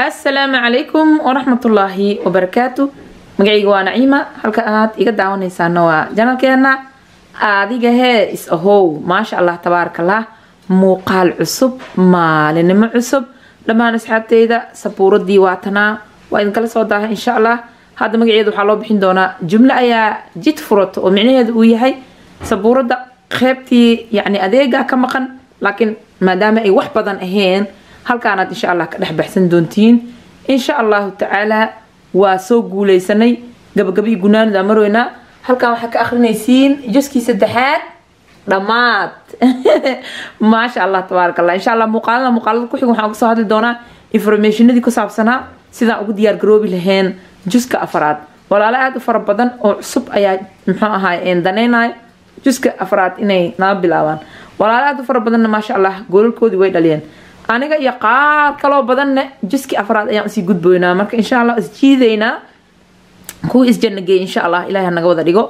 assalaamu calaykum waraxmatullaahi wabarakaatu magacayga waa naciima halka aad iga daawanaysaana waa janalkeena adiga hee is ahow maasha allah tabaarakallah muuqaal cusub maalinimo cusub dhammaan asxaabteyda sabuuradii waatanaa waa idinkala soo daaha insha allah hadda magaceeda waxaa loo bixin doonaa jumlo ayaa jid furato oo micnaheedu uu yahay sabuurada qeybtii yani adeega ka maqan laakiin maadaama ay wax badan ahayn halkaanaad insha allah ka dhex baxsan doontiin insha allahu tacaala waa soo guuleysanay gabagabii gunaanida maroynaa halkan waxaa ka akrinaysiin juskii saddexaad dhammaad maasha allah tabaaraka allah insha allah muuqaalada muuqaalada ku xig waxaan uga soo hadli doonaa informationadii ku saabsanaa sidaan ugu diyaar garoobi lahayn juska afaraad walaalo aada u fara badan oo cusub ayaa muxuu ahaay danaynayo juska afraad inay nala bilaabaan walaalo aada u fara badanna maasha allah goolalkoodii way dhaliyeen aniga iyo qaar kaloo badanna juski afraad ayaan usii gudboynaa marka insha allah isjiidaynaa kuwa isjanageey insha allah ilahi hanaga wada dhigo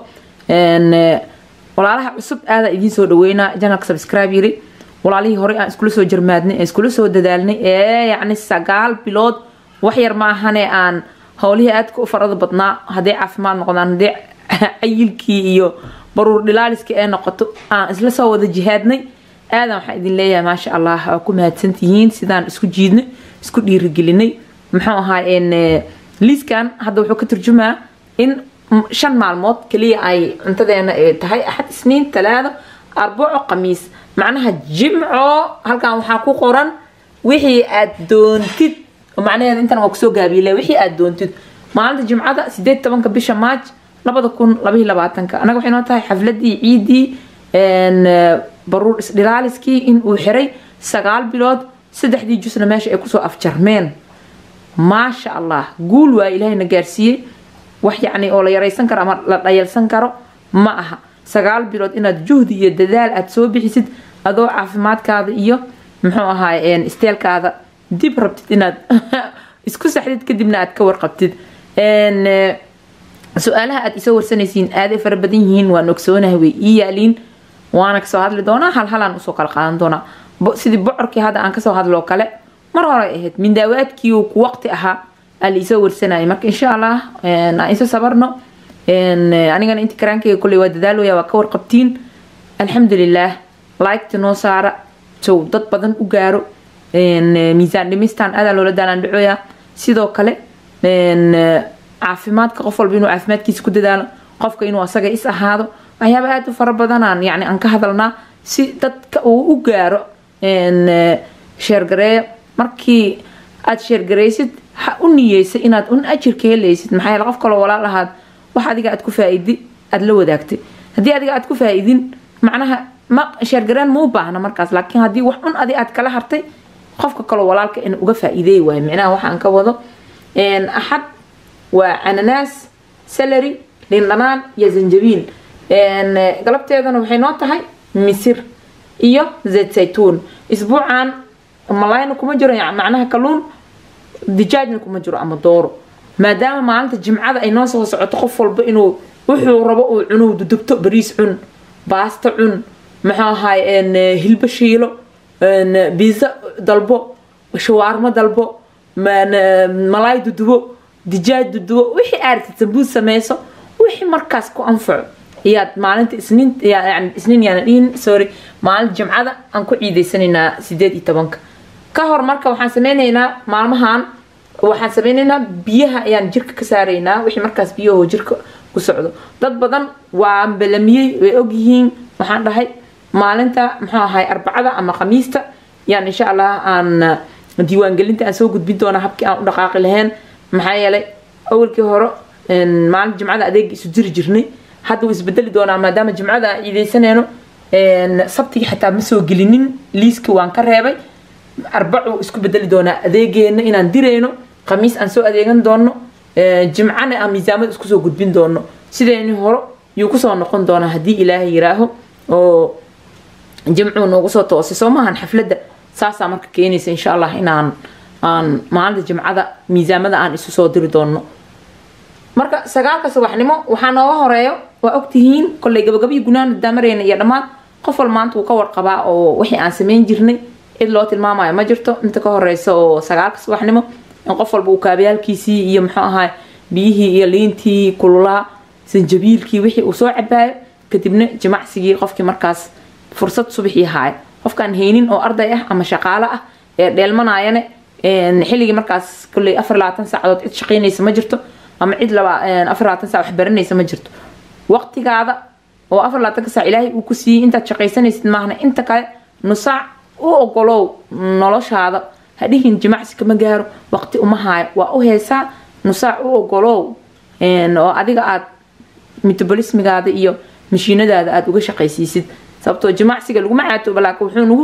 walaalaha cusub aada idiin soo dhaweynaa janalka subscribe yiri walaalihii horey aan iskula soo jarmaadnay ee iskula soo dadaalnay ee yacni sagaal bilood wax yar ma ahane aan howlihii aadka u farada badnaa hadday caafimaad noqdaan hadday cayilkii iyo baruur dhilaaliskii ee noqoto aan isla soo wada jihaadnay aadan waxaan idin leeyahay maasha allah waa ku mahadsantihiin sidaan isku jiidnay isku dhiirigelinay muxuu ahaa liiskan hadda wuxuu ka turjumaa in shan maalmood kaliya ay cuntadeena tahay axad isniin talaado arbaco khamiis macnaha jimco halkan waxaa ku qoran wixii aad doontid macnaheeda intan waa kusoo gaabiile wixii aad doontid maalinta jimcada sideed tobanka bisha maaj labada kun labaiyo labaatanka anaga waxay noo tahay xafladii ciidii baruur isdhilaaliskii in uu xiray sagaal bilood saddexdii jusna meesha ay kusoo afjarmeen maasha allah guul waa ilaahayna gaarsiiyey wax yacni oo la yaraysan karo ama la dhayalsan karo ma aha sagaal bilood inaad juhdi iyo dadaal aad soo bixisid adoo caafimaadkaada iyo muxuu ahaay isteelkaada dib rabtid inaad isku saxdid kadibna aad ka warqabtid su-aalaha aad isoo warsanaysiin aaday fara badan yihiin waan ogsoonahay way ii yaaliin waana kasoo hadli doonaa hal halaan usoo kala qaadan doonaa sidii bocorkii hadda aan kasoo hadloo kale mar hore ahayd mindaawaadkii ku waqti ahaa aa la isoo warsanayay marka insha allah aan iso sabarno anigana inti karaankeyga kolley waa dadaalooya waa ka warqabtiin alxamdulilaah liketa noo saara sow dad badan u gaaro miisaan dhimistan aadaa loola daalaan dhacooya sidoo kale caafimaadka qof walba inuu caafimaadkiisa ku dadaalo qofka inuu asaga is ahaado waxyaaba aada u fara badanaan yani aan ka hadalnaa si dadka uu u gaaro sheergareeyo markii aad sheergaraysid ha u niyeysay inaad un ajirka helaysid maxaa yeele qof kaloo walaal ahaad wax adiga aad ku faa-idi aada la wadaagtay haddii adiga aad ku faa-idin macnaha ma sheergareen ma u baahna markaas laakiin haddii wax un adi aad kala hartay qofka kaloo walaalka in uga faa-ideey waayo micnaha waxaan ka wado axad waa cananaas salary lindhanaan iyo zanjabiil galabteedana waxay noo tahay misir iyo zayd saytuun isbuucan malayna kuma jiro macnaha kaluun dijaajna kuma jiro ama dooro maadaama maalinta jimcada ay noo soo socoto qof walba inuu wuxuu rabo uu cunuhu dudubto bariis cun baasto cun muxuu ahaay hilbo shiilo biisa dalbo shawaarmo dalbo malaay dudubo dijaaj dudubo wixii aartid sambuus sameyso wixii markaas ku anfaco ayaad maalinta isniin yani isniin yaana dhihin sorry maalinta jimcada aan ku ciideysanaynaa sideed iyo tobanka ka hor marka waxaan sameynaynaa maalmahan waxaan sameynaynaa biyaha ayaan jirka ka saaraynaa wixii markaas biyahoo jirka ku socdo dad badan waa balamiyey way ogyihiin waxaan dhahay maalinta muxuu ahay arbacada ama khamiista yaan insha allah aan diiwaangelinta aan soo gudbin doonaa habkii aan u dhaqaaqi lahayn maxaa yeelay awalkii hore maalinta jimcada adeega isu jiri jirnay hadda wuu isbedeli doonaa maadaama jimcada aan ciideysanayno sabtigii xataa ma soo gelinin liiska waan ka reebay arbacuu isku bedeli doonaa adeegeena inaan dirayno khamiis aan soo adeegan doono jimcana aan miisaamada isku soo gudbin doono sidayni hore yuu kusoo noqon doonaa haddii ilaahay yiraaho oo jimcuu noogu soo toosay soo maahan xafladda saasaa marka keenaysa insha allah inaan aan maalinta jimcada miisaamada aan isu soo diri doono marka sagaalka subaxnimo waxaa nooga horeeyo waa ogtihiin kolley gabagabiyi gunaana daamareyna iyo dhammaan qof wal maanta wuu ka warqabaa oo wixii aan sameyn jirnay cid loo tilmaamayo ma jirto inta ka horeysa oo sagaalka subaxnimo in qof walba uu kaabayaalkiisii iyo muxuu ahaa biyihii iyo liintii kululaa sanjabiilkii wixii uu soo cabaayo kadibna jimacsigii qofkii markaas fursad subaxii haaya qofkaan haynin oo arday ah ama shaqaalo ah ee dheelmanayane xilligii markaas kolley afar labaatan saacadood cid shaqaynaysa ma jirto ama cid laba afar labaatan saac wax baranaysa ma jirto waqtigaada oo afar labaatanka saac ilaahay uu ku siiyey intaad shaqaysanaysid maahna inta kale nusaac u ogolow noloshaada hadhihin jimacsi kama gaaro waqti uma haayo waa u heesaa nusaac u ogolow oo adiga aad metabolismigaada iyo mashiinadaada aada uga shaqaysiisid sababtoo jimacsiga laguma caatooba laakiin wuxuu nagu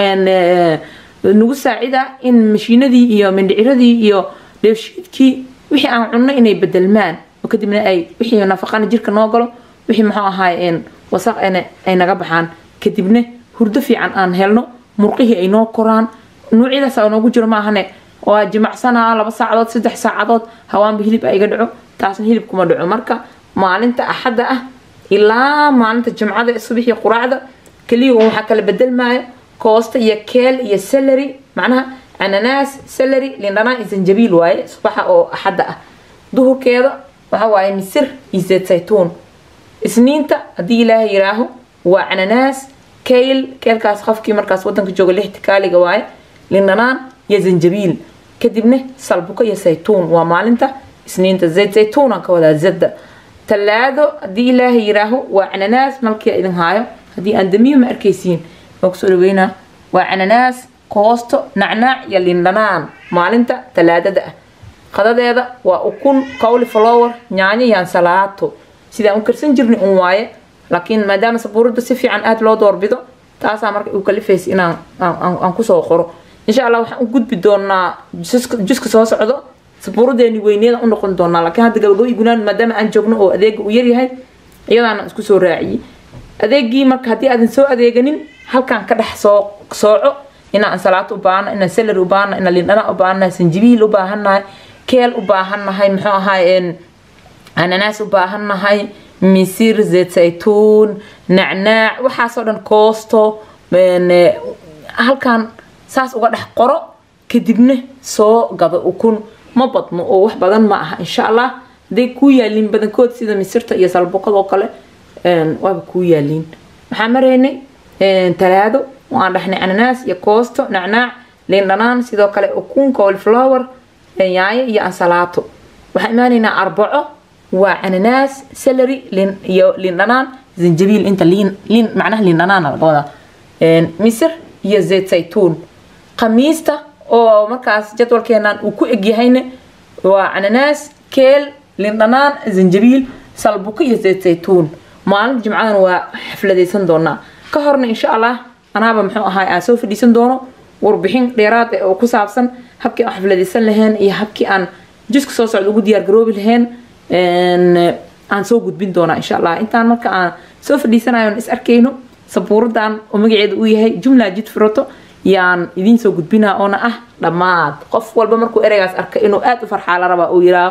nagu saacidaa in mashiinadii iyo mindhiciradii iyo dheefshiidkii wixii aan cunno inay bedelmaan oo kadibna ay wixii nafaqana jirka noo galo wixii muxuu ahaay wasaq ay naga baxaan kadibna hurdo fiican aan helno murqihii ay noo koraan nuucyadaas aa noogu jiro maahane waa jimacsanaa laba saacadood saddex saacadood hawaanba hilib a iga dhaco taasna hilib kuma dhaco marka maalinta axadda ah ilaa maalinta jimcada ee subaxii quraacda keliya waxaa kala bedelmaayo koosta iyo keel iyo salary macnaha ananaas salary lindhanaan iyo sanjabiil waaye subaxa oo axadda ah duhurkeeda waxa waaye misir iyo zeed saytuun isniinta haddii ilaahay yiraaho waa cananaas kayl keelkaas qofkii markaas wadanka jooga lixti kaaliga waaye lindhanaan iyo zanjabiil kadibna salbuko iyo saytuun waa maalinta isniinta zayd zaytuunaan ka wadaa zadda talaado haddii ilaahay yiraaho waa cananaas malkii idin haayo haddii aan damiyo ma arkaysiin waa kusoo dhaweynaa waa cananaas koosto nacnaac iyo lindhanaan maalinta talaadada ah qadadeeda waa ukun cowly flower yaanyo iyo ansalaato sidaan u karsan jirnay un waaye laakiin maadaama sabuurada si fiican aada loo doorbido taasaa marka uu kalifaysa inaan aan kusoo qoro insha allah waxaan u gudbi doonaa juska soo socdo sabuuradeeni weyneeda u noqon doonaa laakiin hadda gabagabo gunaan maadaama aan joogno oo adeega uu yaryahay iyadaana isku soo raaciyey adeegii marka haddii aadan soo adeeganin halkaan ka dhex soo sooco inaan ansalaato u baahana inaan salary u baahana inaan lindhana u baahanahay sanjibiil u baahannahay keel u baahannahay muxuu ahaay ananaas u baahannahay misir zeed saytuun nacnaac waxaasoo dhan koosto halkaan saas uga dhex qoro kadibna soo gado ukun ma badno oo wax badan ma aha insha allah hadday kuu yaaliin badankood sida misirta iyo salbuqad oo kale waaba kuu yaaliin waxaan maraynay talaado waan dhahnay ananaas iyo koosto nacnaac lindhanaan sidoo kale ukun colflower yaayo iyo ansalaato waxaan imaanaynaa arbaco waa cananaas salary iyo lindhanaan zanjabiil inta liin liin macnaha lindhanaan laga wadaa misir iyo zeed saytuun khamiista oo markaas jadwalkeenan uu ku egyahayna waa cananaas keel lindhanaan zanjabiil salbuko iyo zeed saytuun maalinta jimcadan waa xafladaysan doonaa ka horna insha allah anaaba muxuu ahaa aan soo fadhiisan doono warbixin dheeraad oo ku saabsan habkii aan xafladaysan lahayn iyo habkii aan jiska soo socda ugu diyaar garoobi lahayn aan soo gudbin doonaa insha allah intaan marka aan soo fadhiisanayo is arkayno sabuuradan oo magaceeda uu yahay jumla jid furato yaan idiin soo gudbinaa oona ah dhammaad qof walba markuu ereygaas arka inuu aada u farxaa la rabaa uu yiraa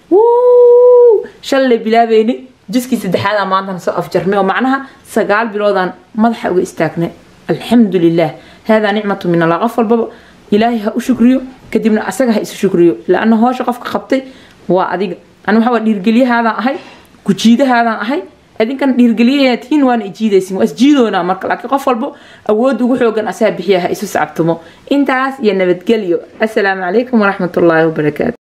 shalay bilaabayni jiskii saddexaada maantana soo afjarnay oo macnaha sagaal biloodaan madaxa uga istaagnay alxamdu lilah haadaa nicmatu min allah qof walbaba ilaahay ha u shukriyo kadibna asaga ha isu shukriyo laana hoosha qofka qabtay waa adiga ani waxaa dhiirgelyahaadaan ahay kujiidahaadaan ahay idinkan dhiirgeliyayaa tihiin waana ijiidaysin waa isjiidoonaa marka laakiin qof walbo awood ugu xoogan asaa bixiya ha isu sacabtumo intaas iyo nabadgelyo assalaamu calaykum waraxmatullaahi wabarakaatu